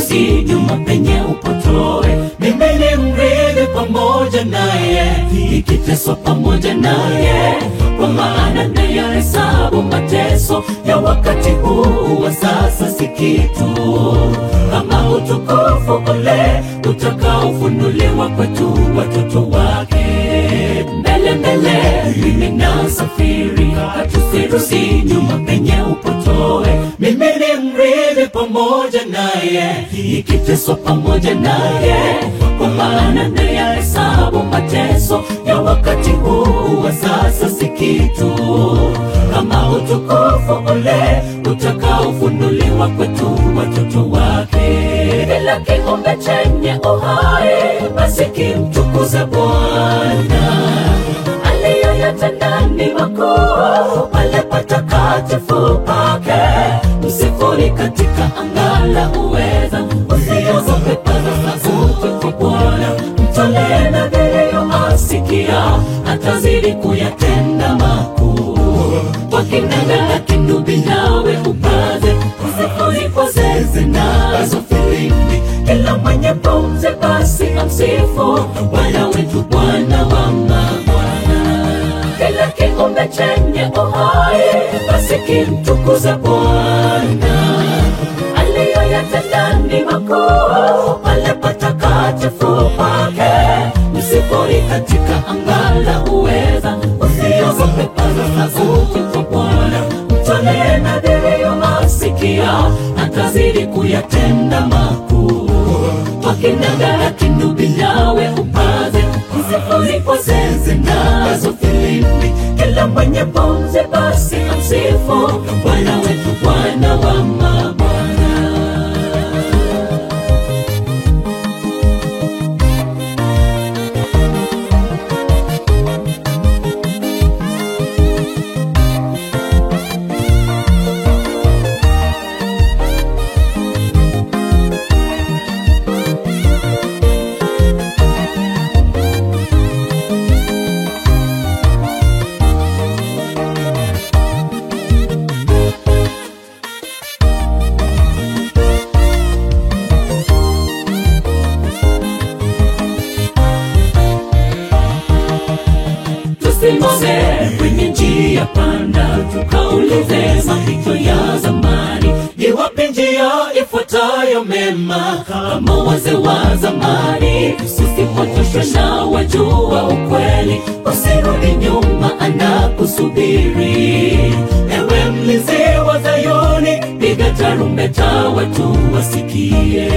Usirudi nyuma penye upotoe, mimi ni mrithi pamoja naye, nikiteswa pamoja naye, kwa maana nayahesabu mateso ya wakati huu wa sasa si kitu, kama utukufu ule utakaofunuliwa kwetu watoto wake. Mbele mbele mimi nasafiri, hatusirudi nyuma penye upotoe, mimi ni mrithi pamoja naye, nikiteswa pamoja naye, kwa maana nayahesabu mateso ya wakati huu wa sasa si kitu, kama utukufu ule utakaofunuliwa kwetu watoto wake. Kila kiumbe chenye uhai basi kimtukuze Bwana aliyoyatenda ni makuu pale patakatifu pake. Msifuni katika anga la uweza, usiogope, paza sauti kwa Bwana, mtolee nadhiri asikia, atazidi kuyatenda makuu. Kwa kinanda na kinubi nawe upaze, msifuni kwa zeze nazo filimbi, kila mwenye pumzi basi amsifu Bwana wetu, Bwana wa mabwana kila kiumbe chenye uhai basi kimtukuze Bwana aliyoyatenda ni makuu pale patakatifu pake. Msifuni katika anga la uweza, usiogope, paza sauti kwa Bwana, mtolee nadhiri asikia, atazidi kuyatenda makuu. Kwa kinanda na kinubi nawe upaze, msifuni kwa zeze nazo filimbi, kila mwenye pumzi basi amsifu Bwana wetu, Bwana wa mabwana. tusimame kwenye njia panda, tukaulize mapito ya zamani, iwapi njia ifuatayo mema, kama wazee wa zamani. Usipotoshwe na wajua ukweli, usirudi nyuma, anakusubiri. Ewe mlinzi wa Zayuni, piga tarumbeta, watu wasikie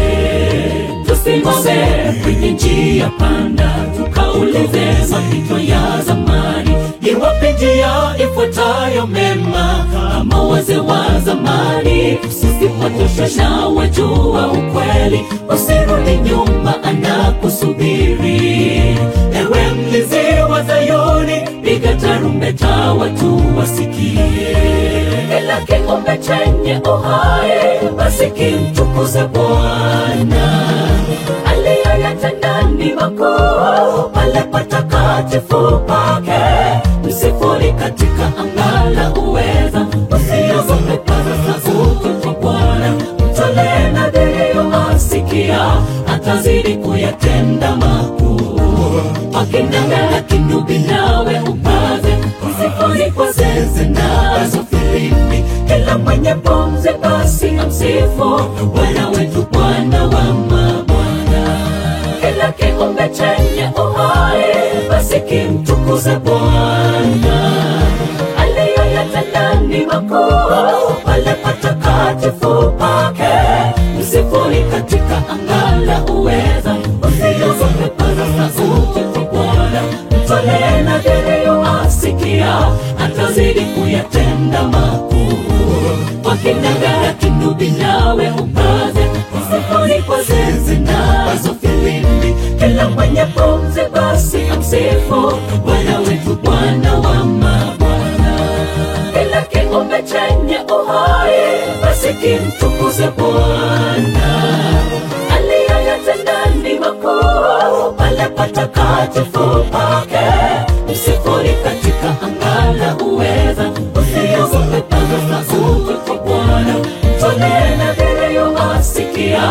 tusimame kwenye njia panda, tukaulize mapito ya zamani, iwapi njia ifuatayo mema, kama wazee wa zamani. Usipotoshwe na wajua ukweli, usirudi nyuma, anakusubiri. Ewe mlinzi wa Zayuni, piga tarumbeta, watu wasikie. Kila kiumbe chenye uhai basi kimtukuze Bwana aliyoyatenda ni makuu pale patakatifu pake. Msifuni katika anga la uweza, usiogope, paza sauti kwa Bwana, mtolee nadhiri asikia, atazidi kuyatenda makuu. Wakinanda na kinubi nawe upaze, msifuni kwa zeze nazo filimbi, kila mwenye pumzi basi amsifu Bwana wetu, Bwana wa mabwana kila kiumbe chenye uhai basi kimtukuze Bwana aliyoyatenda ni makuu pale patakatifu pake. Msifuni katika anga la uweza, usiogope, paza sauti kwa Bwana, mtolee nadhiri asikia, atazidi kuyatenda makuu. Kwa kinanda na kinubi nawe upaze, msifuni kwa zeze nazo filimbi, kila mwenye pumzi basi amsifu Bwana wetu, Bwana wa mabwana kila kiumbe chenye uhai basi kimtukuze Bwana aliyoyatenda ni makuu pale patakatifu pake. Msifuni katika anga la uweza, usiogope, paza sauti kwa Bwana, mtolee nadhiri asikia,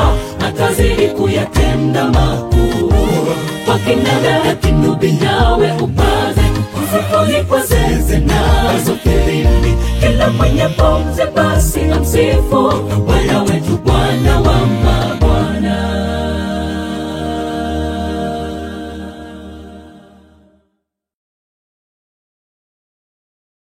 atazidi kuyatenda makuu. Kwa kinanda kinubi nawe upaze, mfukoni kwa zeze nazo filimbi, kila mwenye pumzi basi amsifu Bwana wetu